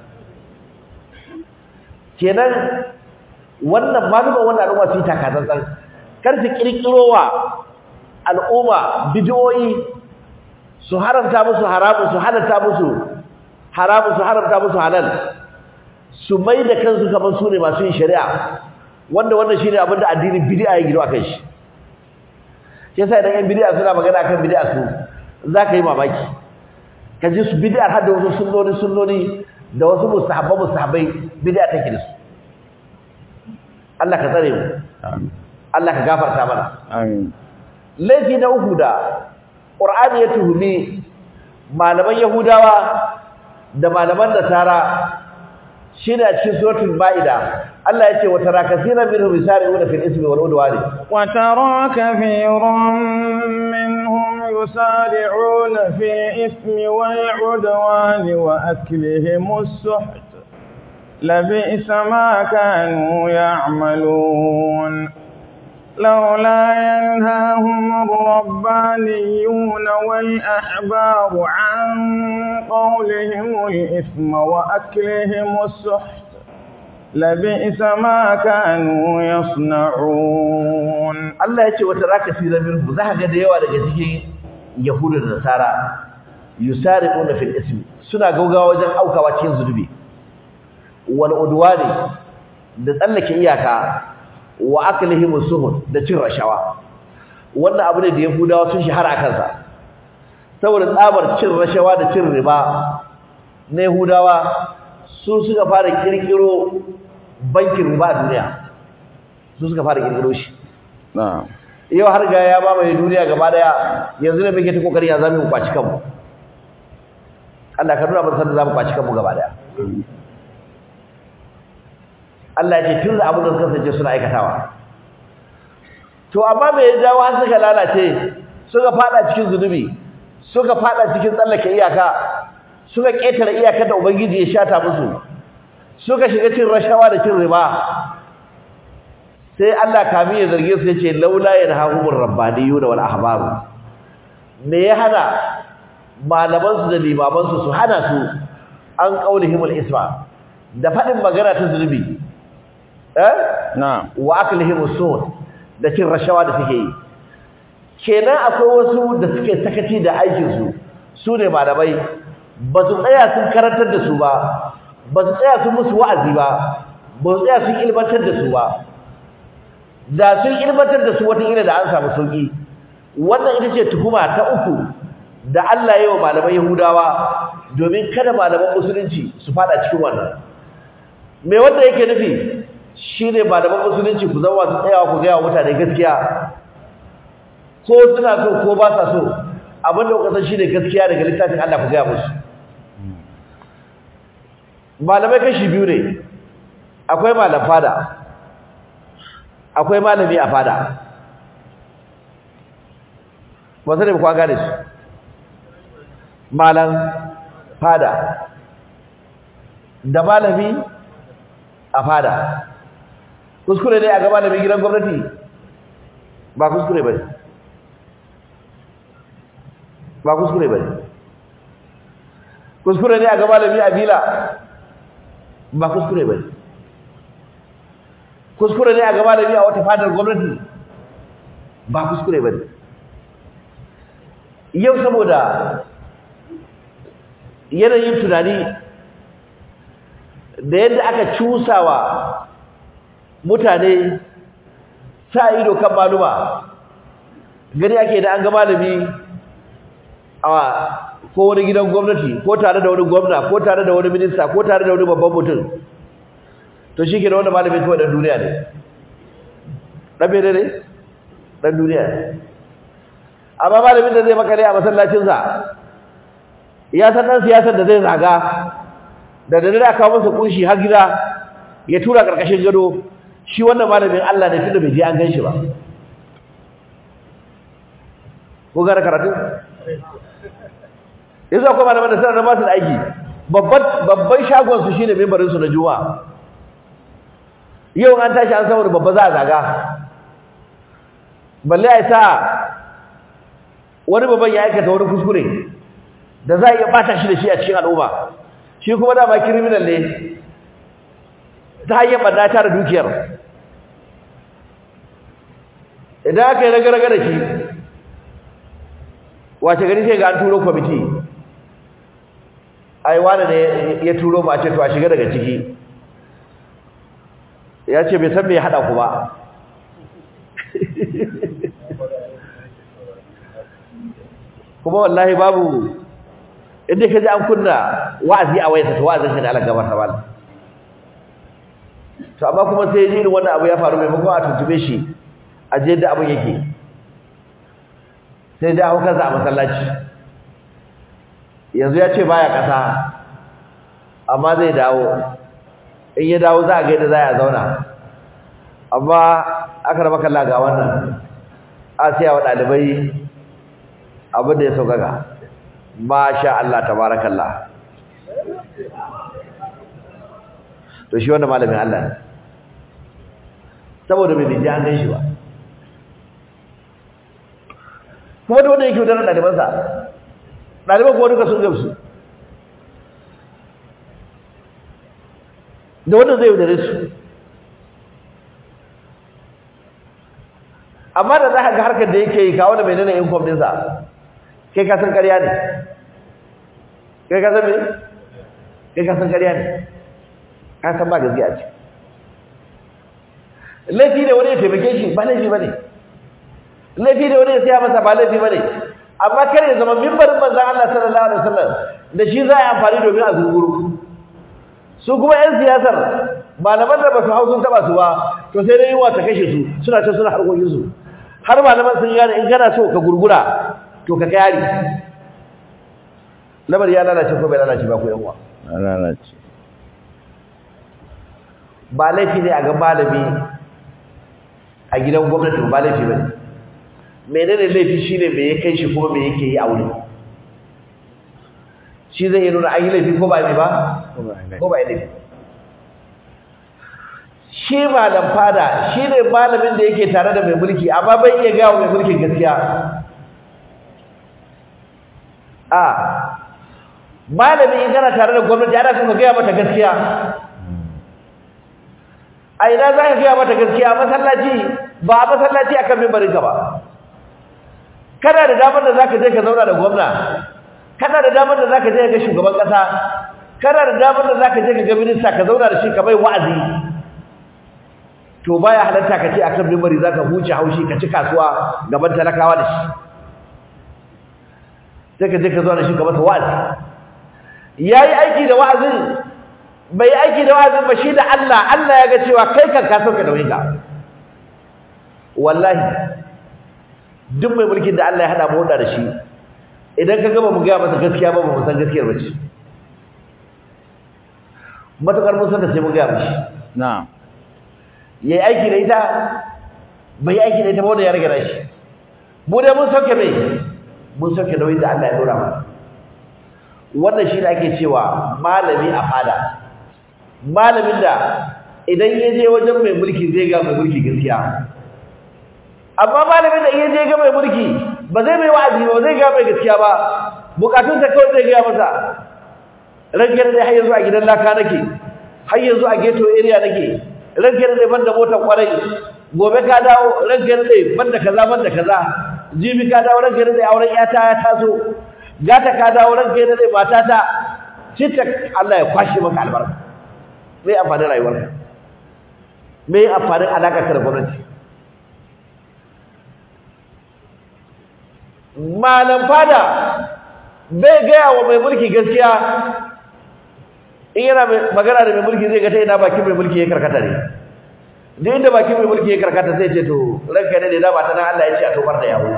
kenan wannan maluma wannan al'umma su yi takatsantsan kar su kirkirowa al'umma bidiyoyi su haramta musu haramu su halatta musu haramu su haramta musu halal su mai da kansu kamar su ne masu yin shari'a wanda wannan shine abin da addinin bid'a ya gido akan shi shi yasa idan yan bid'a suna magana akan bid'a su zaka yi mamaki ka ji su bid'a har da wasu sunnoni sunnoni da wasu mustahabba mustahabbai bid'a take da su Allah ka tsare mu amin Allah ka gafarta mana amin laifi na uku da Qur'ani ya tuhumi malaman Yahudawa da malaman Nasara shine a cikin suratul Maida Allah yace wa tara kaseeran minhum yusari'una fil ismi wal udwani وترى كثيرا منهم يسارعون في الإثم والعدوان وأكلهم السحت لبئس ما كانوا يعملون لولا ينهاهم الربانيون والأحبار عن قولهم الإثم وأكلهم السحت لبئس ما كانوا يصنعون Allah yace wa tara kaseeran minhum zaka ga da yawa daga cikin Yahudu da Nasara yusari'una fil ismi suna gaugawa wajen aukawa cikin zunubi wal udwani da tsallake iyaka wa aklihim suhud da cin rashawa wannan abu ne da yahudawa sun shahara kansa saboda tsabar cin rashawa da cin riba na yahudawa su suka fara kirkiro bankin riba a duniya su suka fara kirkiro shi نعم yau har ga ya mamaye duniya gaba daya yanzu ne muke ta kokari ya zame mu kwaci kanmu Allah ka nuna mana sanin zamu kwaci kanmu gaba daya Allah ya ce tun da abin da suka sace suna aikatawa to amma me ya jawo har suka lalace suka fada cikin zunubi suka fada cikin tsallake iyaka suka ketare iyakar da ubangiji ya shata musu suka shiga cin rashawa da cin riba sai Allah kamin ya zarge su yace laula yanhahumur rabbaniyuna wal ahbaru me ya hana malaman su da limaman su su hana su an qaulihimul isma da fadin magana ta zunubi eh نعم wa aklihimus sud da cin rashawa da suke yi kenan akwai wasu da suke sakaci da aikin su su ne malamai ba su tsaya sun karantar da su ba ba su tsaya sun musu wa'azi ba ba su tsaya sun ilmantar da su ba da sun ilmantar da su wataƙila da an samu sauƙi wannan ita ce tuhuma ta uku da Allah ya yi wa malaman Yahudawa domin kada malaman musulunci su fada cikin wannan me wanda yake nufi shine malaman musulunci ku zama su tsayawa ku gaya wa mutane gaskiya ko suna so ko ba sa so abin da kuka san shine gaskiya daga littafin Allah ku gaya musu malamai kashi biyu ne akwai malam fada akwai malami a fada ba sai ba ku gane su malam fada da malami a fada kuskure ne a ga malami gidan gwamnati ba kuskure ba ne ba kuskure ba ne kuskure ne a ga malami a bila ba kuskure ba ne kuskure ne a ga malami a wata fadar gwamnati ba kuskure ba ne yau saboda yanayin tunani da yadda aka cusawa mutane sa ido kan maluma gani ake da an ga malami a ko wani gidan gwamnati ko tare da wani gwamna ko tare da wani minista ko tare da wani babban mutum to shi ke da wani malami kawai ɗan duniya ne ɗan mene ne ɗan duniya ne amma malamin da zai makale a masallacinsa ya san ɗan siyasar da zai zaga da da a kawo masa kunshi har gida ya tura ƙarƙashin gado shi wannan malamin Allah ne tunda bai je an gan shi ba ko gara karatu yanzu akwai malaman da suna da masu aiki babban shagon su shine membarin su na juma'a yau an tashi an saboda babba za a zaga balle ai sa wani babban ya aikata wani kuskure da za a iya bata shi da shi a cikin al'umma shi kuma dama criminal ne ta hanyar ɓanna ta da dukiyar idan aka yi raga-raga da shi wace gari sai ga an turo kwamiti ai wani ne ya turo ma ce to a shiga daga ciki ya ce bai san me ya haɗa ku ba kuma wallahi babu inda ka ji an kunna wa'azi a wayarsa to wa'azin shi ne Allah gabar tabal to amma kuma sai ji irin wannan abu ya faru maimakon a tuntube shi a je da abin yake sai da hukar a masallaci yanzu ya ce baya kasa amma zai dawo in ya dawo za a ga yadda za a zauna amma aka raba kalla ga wannan a siya wa ɗalibai abin da ya sauƙaƙa masha Allah tabarakallah to shi wannan malamin Allah ne saboda bai ji an gan shi ba kuma da wanda yake wutar ɗalibansa ɗaliban kuma duka sun gamsu da wanda zai wudare su amma da za ka ga harkar da yake yi kawo da mai nuna income ɗinsa kai ka san ƙarya ne kai ka san me kai ka san ƙarya ne ka san ba gaskiya ce laifi da wani ya taimake shi ba laifi ba ne laifi da wani ya siya masa ba laifi ba ne amma kar ya zama mimbarin manzan Allah sallallahu alaihi wasallam da shi za a yi amfani domin a zunguru su kuma 'yan siyasar malaman da ba su hau sun taba su ba to sai dai yiwa ta kashe su suna ta suna harkokinsu har malaman sun gane in kana so ka gurgura to ka kayari lamar ya lalace ko bai lalace ba ko yanwa lalace ba laifi ne a ga malami a gidan gwamnati ba laifi ba ne menene laifi shine me ya kai shi kuma me yake yi a wuri shi zai yi nuna an yi laifi ko ba ne ba ko ba laifi shi malam fada shi ne malamin da yake tare da mai mulki amma bai iya gawa mai mulkin gaskiya a malami in kana tare da gwamnati ana son ka gaya mata gaskiya a ina za ka gaya mata gaskiya masallaci ba a masallaci akan mimbarin ka ba kana da damar da zaka je ka zauna da gwamna kana da damar da zaka je ga shugaban kasa kana da damar da zaka je ka ga minista ka zauna da shi ka bai wa'azi to baya halatta ka ce akan mimbari zaka huce haushi ka ci kasuwa gaban talakawa da shi sai ka je ka zauna da shi ka masa wa'azi yayi aiki da wa'azin bai aiki da wa'azin ba shi da Allah Allah ya ga cewa kai kan ka sauka da wayinka wallahi duk mai mulkin da Allah ya hada mu da shi idan ka gaba mu ga masa gaskiya ba mu san gaskiyar ba ce matakar mun san da sai mu ga mishi na'am yayi aiki da ita bai aiki da ita ba wanda ya rage shi mu dai mun sauke mai mun sauke da wanda Allah ya dora mana wannan shi ne ake cewa malami a fada malamin da idan ya je wajen mai mulki zai ga mai mulki gaskiya amma malamin da iya je ga mai mulki ba zai mai wa'azi ba zai ga mai gaskiya ba bukatun ta kawai zai ga masa rankar da har yanzu a gidan laka nake har yanzu a ghetto area nake rankar da banda motar kwarai gobe ka dawo rankar da banda kaza banda kaza jibi ka dawo rankar da auren yata ya taso gata ka dawo rankar da matata citta Allah ya kwashe maka albarka me amfanin rayuwarka me amfanin alaka ka da gwamnati malam fada bai gaya wa mai mulki gaskiya in yana magana da mai mulki zai ga ta ina bakin mai mulki ya karkata ne duk inda bakin mai mulki ya karkata zai ce to ranka ne da ba ta nan Allah ya ce a tobar da yawo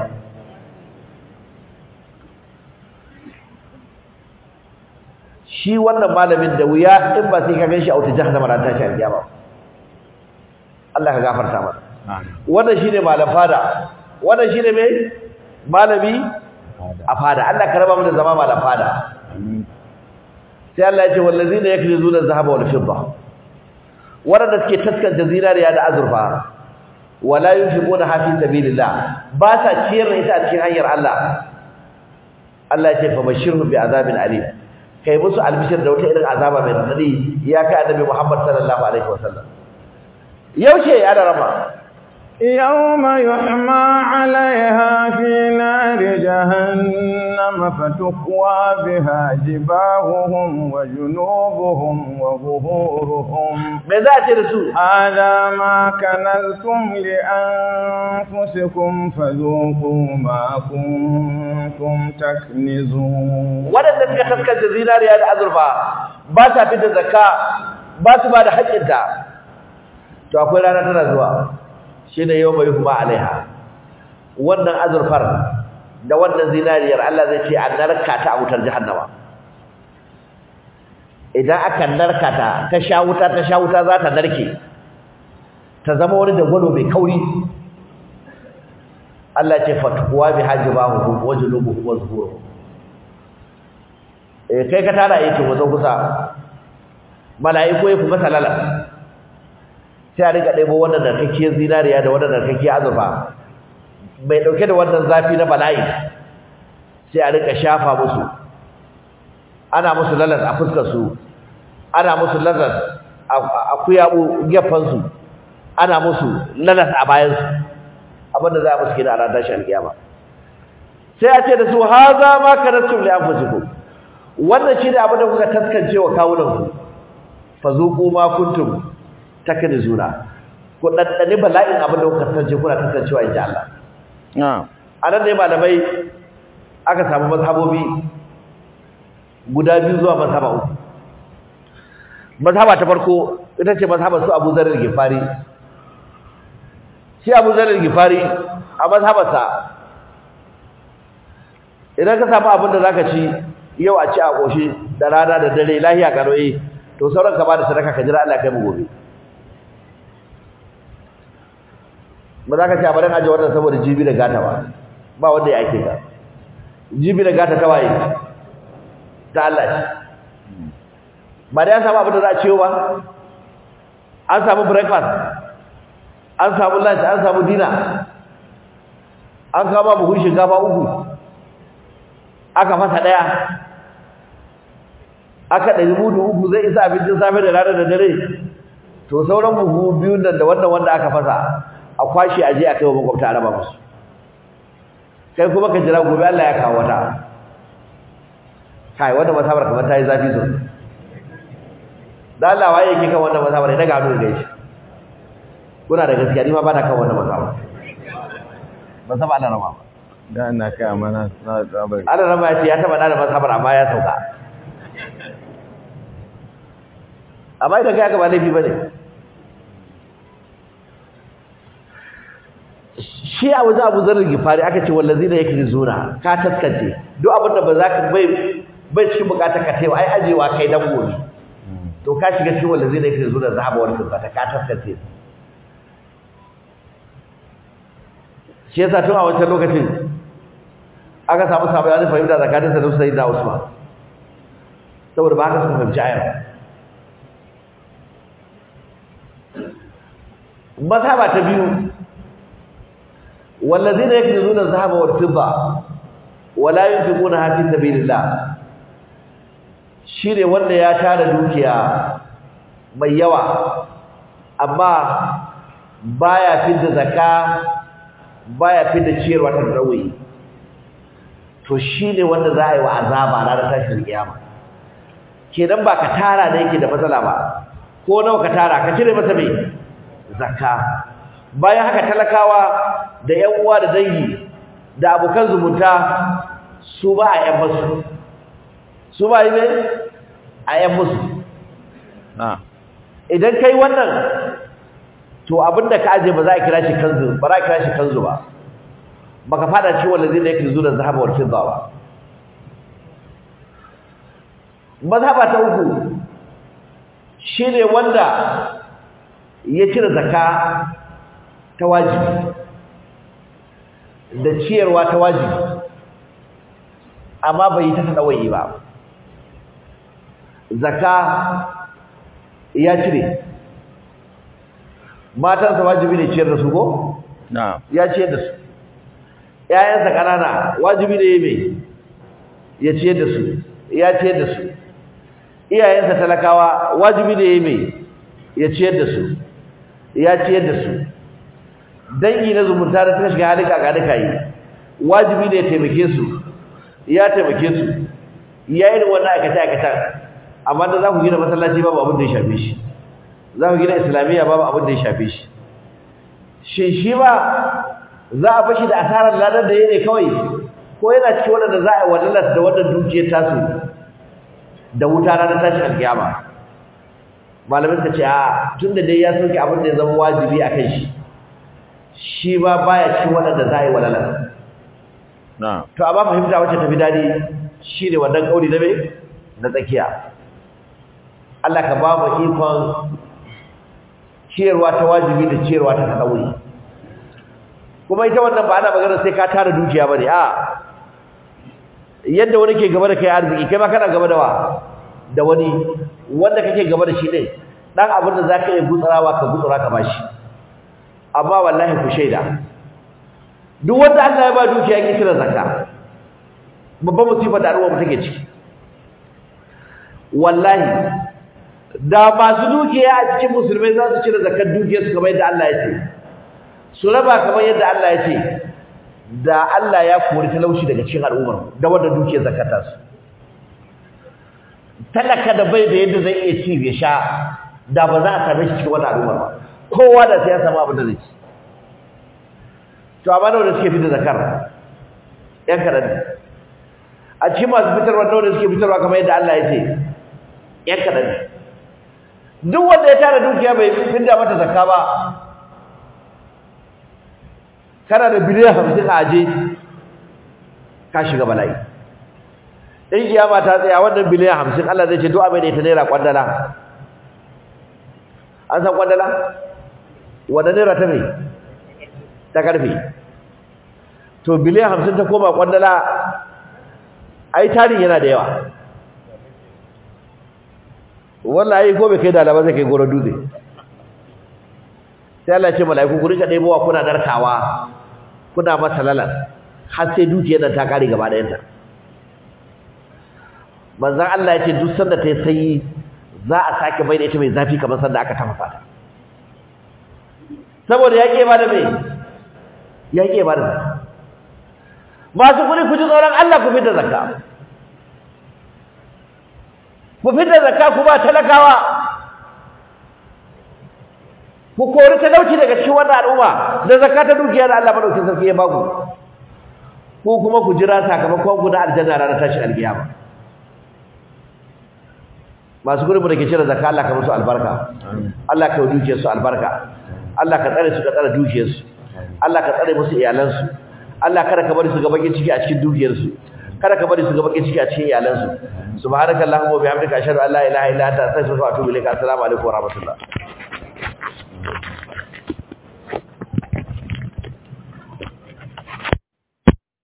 shi wannan malamin da wuya in ba sai ka ganshi a wata jahannama ran tashi alƙiyama Allah ka gafarta masa wannan shine malam fada wannan shine me malami a fada Allah ka raba mu da zama malam fada sai Allah ya ce wallazina yakrizuna adh-dhahaba wal fidda wanda suke taskanta zinariya da azurfa wala yunfiquna fi sabilillah ba sa ciyar da ita a cikin hanyar Allah Allah ya ce fa bashirhum bi azabin alim kai musu albishir da wata irin azaba mai radadi ya kai annabi Muhammad sallallahu alaihi wasallam yaushe ya da rama يوم يحمى عليها في نار جهنم فتكوى بها جباههم وجنوبهم وظهورهم me za a ce da su هذا ما كنزتم لأنفسكم فذوقوا ما كنتم تكنزون waɗanda suka taskance zinariya da azurfa ba sa fita zakka ba su ba da haƙƙinta to akwai rana tana zuwa shine yau mai huma alaiha wannan azurfar da wannan zinariyar Allah zai ce an narka ta a wutar jahannama idan aka narka ta ta sha wuta ta sha wuta za ta narke ta zama wani dagwalo mai kauri Allah ce fatkuwa bi hajibahu wa julubuhu wa zuhuruhu eh kai ka tara yake wazo kusa mala'iku ya kuma salala sai a riga ɗebo wannan narkakkiyar zinariya da wannan narkakkiyar azurfa mai ɗauke da wannan zafi na bala'i sai a riga shafa musu ana musu lalas a fuskarsu ana musu lalas a kuyaɓu gefansu ana musu lalas a bayansu abinda za a musu kina a ranar tashi alƙiyama sai a ce da su haza ma kanastum li anfusikum wannan shi ne abin da kuka taskance wa kawunanku fa zuqu ma kuntum taknizuna ku daddane bala'in abin da kuka taskance kuna taskancewa insha Allah na'am anan ne malamai aka samu mazhabobi guda biyu zuwa mazhaba uku mazhaba ta farko ita ce mazhabar su Abu Zar al-Ghifari shi Abu Zar al-Ghifari a mazhabarsa idan ka samu abin da zaka ci yau a ci a koshi da rana da dare lahiya karoyi to sauran ka bada sadaka ka jira Allah kai mu gobe ba za ka ci a barin aje wannan saboda jibi da gata ba ba wanda ya ake ka jibi da gata ta waye ta Allah ce ba da ya samu abin da za a ciyo ba an samu breakfast an samu lunch an samu dinner an kama buhun shinkafa uku aka fasa daya aka ɗari mudu uku zai isa abincin safe da rana da dare to sauran buhu biyun nan da wannan wanda aka fasa a kwashe a je a kai wa makwabta a raba musu kai kuma ka jira gobe Allah ya kawo wata kai wannan masabar kamar ta yi zafi sosai da Allah waye yake kan wannan masabar ya daga hannu da shi kuna da gaskiya ni ma ba na kan wannan masabar ban saba Allah rama ba da ina kai amana na tsabar Allah rama ya ce ya taba da masabar amma ya sauka amma idan kai aka ba laifi bane shi a wajen abu zarar gifari aka ce wallazi da yake zuna ka taskance duk abin da ba za ka bai bai cikin bukatar ka taiwa ai ajewa kai dan gobe to ka shiga cikin wallazi da yake zuna zahaba wani tabbata ka taskance shi yasa tun a wancan lokacin aka samu sabanin fahimta tsakanin sa da Sayyid da Usman saboda ba haka suka fahimci ayar mazhaba ta biyu wallazina yaknizuna adh-dhahaba wal-fidda wala yunfiquna fi sabilillah shine wanda ya tara dukiya mai yawa amma baya fidda zakka baya fidda ciyarwa ta rawayi to shine wanda za a yi wa azaba ranar tashin kiyama kenan ba ka tara da yake da matsala ba ko nawa ka tara ka cire masa mai zakka bayan haka talakawa da ƴan uwa da dangi da abokan zumunta su ba a ƴan musu su ba yi ne a ƴan musu na idan kai wannan to abinda ka aje ba za a kira shi kanzu ba za a kira shi kanzu ba baka fada ci wanda zai yake zuwa zahaba wal fidda ba mazhaba ta uku shine wanda ya cire zakka ta wajibi da ciyarwa ta wajibi amma bai yi ta tsawaye ba zakka ya cire matansa wajibi ne ciyar da su ko na'am ya ciyar da su ƴaƴansa ƙanana wajibi ne mai ya ciyar da su ya ciyar da su iyayensa talakawa wajibi ne mai ya ciyar da su ya ciyar da su dangi na zumunta da suka shiga halin kakanika yi wajibi ne ya taimake su ya taimake su ya yi wannan aikata aikata amma da za ku gina masallaci babu abin da ya shafe shi za ku gina islamiyya babu abin da ya shafe shi shin shi ba za a fashi da asarar ladar da ya ne kawai ko yana cikin waɗanda za a yi wadalar da wannan dukiyar tasu da wuta ranar tashin alkiyama malamin ka ce a tun da dai ya sauke abin da ya zama wajibi a kan shi shi ba baya cikin waɗanda za a yi wadalar na'am to amma fahimta wacce tafi daɗi shi ne wannan ƙauri na mai na tsakiya Allah ka ba mu ikon ciyarwa ta wajibi da ciyarwa ta tsauri kuma ita wannan ba ana magana sai ka tara dukiya bane a yadda wani ke gaba da kai arziki kai ma kana gaba da wa da wani wanda kake gaba da shi ne dan abin da zaka yi gutsarawa ka gutsura ka bashi amma wallahi ku shaida duk wanda Allah ya ba dukiya yake cire zakka babban musibar da al'umma take ciki wallahi da masu dukiya a cikin musulmai za su cire zakkar dukiyarsu kamar yadda Allah ya ce su raba kamar yadda Allah ya ce da Allah ya kori talauci daga cikin al'ummar da wanda dukiyar zakata su talaka da bai da yadda zai iya ci ya sha da ba za a same shi cikin wannan al'ummar ba kowa da sai ya samu abin da zai ci to amma nawa da suke fitar zakar yan kaɗan ne a cikin masu fitarwa nawa da suke fitarwa kamar yadda Allah ya ce yan kaɗan ne duk wanda ya tara dukiya bai fidda mata zakka ba kana da biliyan hamsin a aje ka shiga bala'i in kiyama ta tsaya wannan biliyan hamsin Allah zai ce duk abin da ita naira kwandala an san kwandala wanda naira ta mai ta karfe to biliyan hamsin ta koma kwandala ai tarin yana da yawa wallahi ko bai kai da alama zai kai goro dutse sai Allah ya ce mala'iku ku rika ɗebowa kuna narkawa kuna masa lalas har sai dukiyar nan ta kare gaba ɗayanta manzon Allah ya ce duk sanda ta yi sanyi za a sake bai da ita mai zafi kamar sanda aka tafasa ta saboda ya ke ba da mai ya ke ba da zakka masu kuɗi ku ji tsoron Allah ku fitar zakka ku fitar zakka ku ba talakawa ku kori talauci daga cikin wannan al'umma da zakka ta dukiya da Allah madaukakin sarki ya baku ko kuma ku jira sakamakon ku na aljanna ranar tashi alkiyama masu gurbin da ke cire zakka Allah ka musu albarka Allah ka yi dukiyar su albarka Allah ka tsare su ka tsare dukiyar su Allah ka tsare musu iyalan su Allah kada ka bari su ga bakin ciki a cikin dukiyar su kada ka bari su ga bakin ciki a cikin iyalan su subhanakallahumma wa bihamdika ashhadu an la ilaha illa anta astaghfiruka wa atubu ilaik assalamu alaikum wa rahmatullah